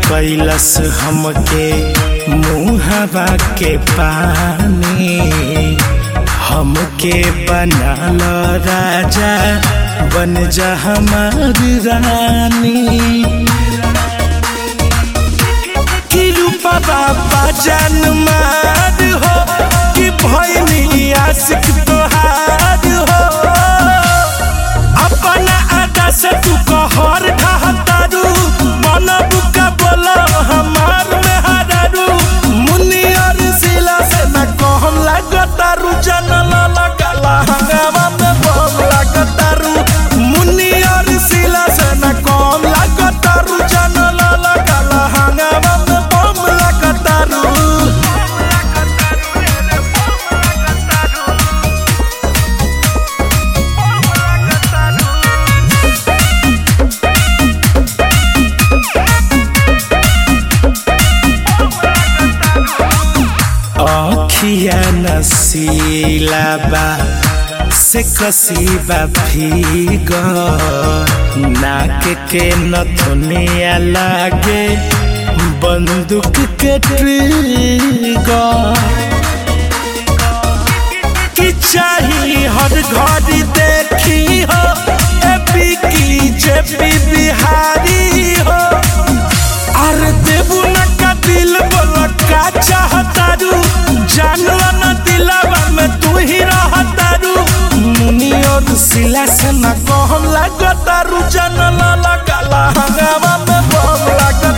कैलस हमके मुहवा के पानी हमके बनाल राजा बन जा हमारी रानी कि रूपा बाबा जान मार हो कि भैनी आशिक तोहार हो अपना आदा से तू कहर ढहतारू बनबू का बोलो हमार में हरारू मुनि और सिला से न कहम लागतारू जनल लगला हंगामा में बम लागतारू मुनि और सिला से न कहम लागतारू जनल लगला हंगामा में बम लागतारू अखिया नसीला बा से कसीबा भीग नाक के नथुनिया लागे बंदूक के ट्रिगर की चाही हर घड़ी देखी हो एपी की जेपी बिहारी हो अरे देबू न का दिल बोल का चाहतारू जानला न दिलावा में तू ही रहतारू मुनि और सिला से न कहम लागतारू जानला लगाला हंगामा में बम लागतारू